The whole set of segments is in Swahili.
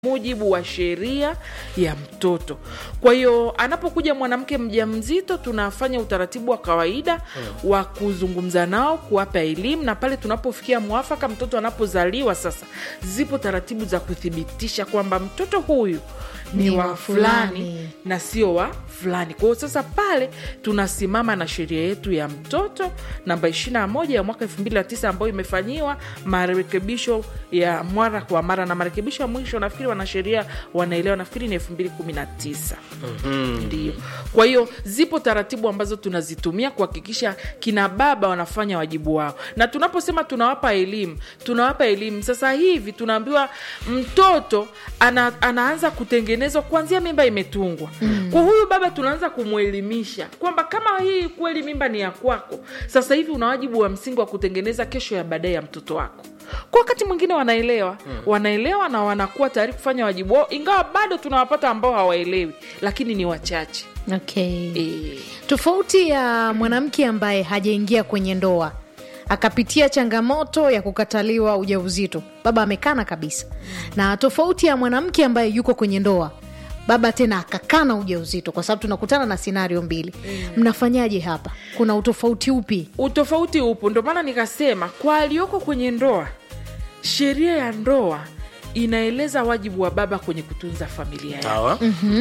mujibu wa sheria ya mtoto. Kwa hiyo anapokuja mwanamke mjamzito, tunafanya utaratibu wa kawaida wa kuzungumza nao, kuwapa elimu, na pale tunapofikia mwafaka, mtoto anapozaliwa sasa, zipo taratibu za kuthibitisha kwamba mtoto huyu ni, Ni wa wa fulani fulani. na sio wa fulani. Kwa hiyo sasa pale tunasimama na sheria yetu ya mtoto namba 21 ya mwaka 2009 ambayo imefanyiwa marekebisho ya mara kwa mara, na marekebisho ya mwisho nafikiri wanasheria wanaelewa, nafikiri ni 2019 ndio. Kwa hiyo zipo taratibu ambazo tunazitumia kuhakikisha kina baba wanafanya wajibu wao, na tunaposema tunawapa elimu, tunawapa elimu sasa hivi tunaambiwa mtoto ana, anaanza kutengenezwa kuanzia mimba imetungwa. Kwa huyu baba tunaanza kumwelimisha kwamba kama hii kweli mimba ni ya kwako, sasa hivi una wajibu wa msingi wa kutengeneza kesho ya baadaye ya mtoto wako. Kwa wakati mwingine wanaelewa, wanaelewa na wanakuwa tayari kufanya wajibu wao, ingawa bado tunawapata ambao hawaelewi, lakini ni wachache Okay. e. Tofauti ya mwanamke ambaye hajaingia kwenye ndoa akapitia changamoto ya kukataliwa ujauzito, baba amekana kabisa, na tofauti ya mwanamke ambaye yuko kwenye ndoa, baba tena akakana ujauzito, kwa sababu tunakutana na sinario mbili. Mnafanyaje hapa? Kuna utofauti upi? Utofauti upo, ndio maana nikasema kwa aliyoko kwenye ndoa, sheria ya ndoa inaeleza wajibu wa baba kwenye kutunza familia yake. Sawa.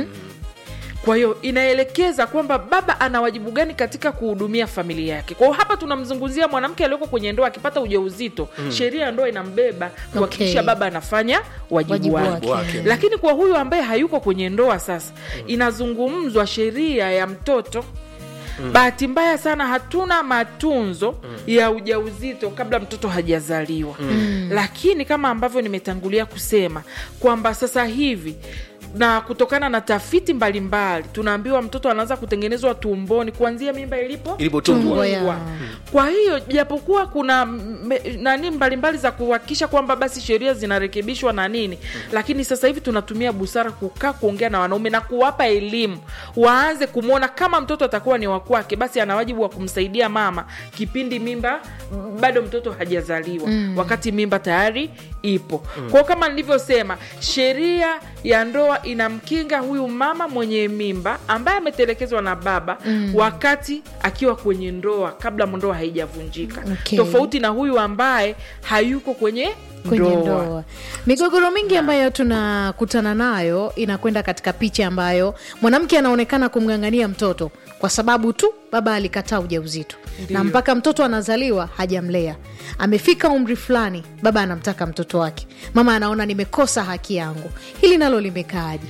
Kwa hiyo inaelekeza kwamba baba ana wajibu gani katika kuhudumia familia yake. Kwa hiyo hapa tunamzungumzia mwanamke aliyoko kwenye ndoa akipata ujauzito, sheria ya ndoa inambeba kuhakikisha Okay. baba anafanya wajibu, Wajibu wake. wake. Lakini kwa huyu ambaye hayuko kwenye ndoa sasa, inazungumzwa sheria ya mtoto. Bahati mbaya sana hatuna matunzo ya ujauzito kabla mtoto hajazaliwa, lakini kama ambavyo nimetangulia kusema kwamba sasa hivi na kutokana na tafiti mbalimbali tunaambiwa mtoto anaanza kutengenezwa tumboni kuanzia mimba ilipo Ilipotungwa. Tungwa ya- Wa. Kwa hiyo japokuwa kuna me- nani mbalimbali za kuhakikisha kwamba basi sheria zinarekebishwa na nini, lakini sasa hivi tunatumia busara kukaa kuongea na wanaume na kuwapa elimu, waanze kumwona kama mtoto atakuwa ni wa kwake, basi ana wajibu wa kumsaidia mama kipindi mimba bado mtoto hajazaliwa, wakati mimba tayari ipo. Kwa hiyo kama nilivyosema, sheria ya ndoa inamkinga huyu mama mwenye mimba ambaye ametelekezwa na baba wakati akiwa kwenye ndoa kabla ndoa haijavunjika, Okay. tofauti na huyu ambaye hayuko kwenye kwenye ndoa. ndoa. Migogoro mingi ambayo tunakutana nayo inakwenda katika picha ambayo mwanamke anaonekana kumng'ang'ania mtoto kwa sababu tu baba alikataa ujauzito, na mpaka mtoto anazaliwa hajamlea. Amefika umri fulani, baba anamtaka mtoto wake, mama anaona nimekosa haki yangu. Hili nalo limekaaje?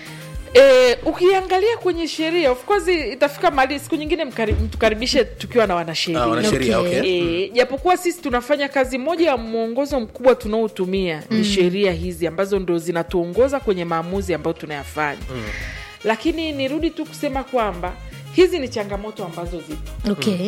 E, ukiangalia kwenye sheria of course itafika mahali siku nyingine mkari- mtukaribishe tukiwa na wanasheria Ah, wanasheria, Okay. okay. E, japokuwa sisi tunafanya kazi moja ya mwongozo mkubwa tunaotumia ni sheria hizi ambazo ndo zinatuongoza kwenye maamuzi ambayo tunayafanya lakini nirudi tu kusema kwamba hizi ni changamoto ambazo zipo Okay.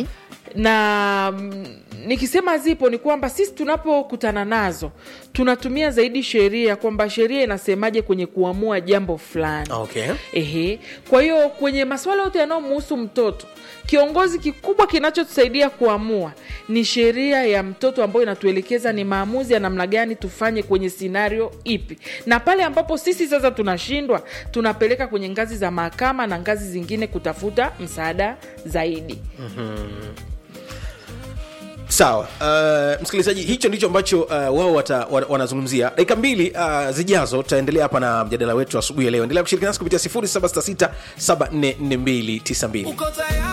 na mm, nikisema zipo ni kwamba sisi tunapokutana nazo tunatumia zaidi sheria kwamba sheria inasemaje kwenye kuamua jambo fulani Okay. Ehe. Kwa hiyo kwenye masuala yote yanayomuhusu mtoto, kiongozi kikubwa kinachotusaidia kuamua ni sheria ya mtoto ambayo inatuelekeza ni maamuzi ya namna gani tufanye kwenye sinario ipi, na pale ambapo sisi sasa tunashindwa, tunapeleka kwenye ngazi za mahakama na ngazi zingine kutafuta msaada zaidi. Sawa. Uh, msikilizaji, hicho ndicho ambacho uh, wao wata- wa- wanazungumzia. Dakika mbili uh, zijazo tutaendelea hapa na mjadala wetu asubuhi ya leo. Endelea kushirikiana nasi kupitia 0766 744292. Uko tayari?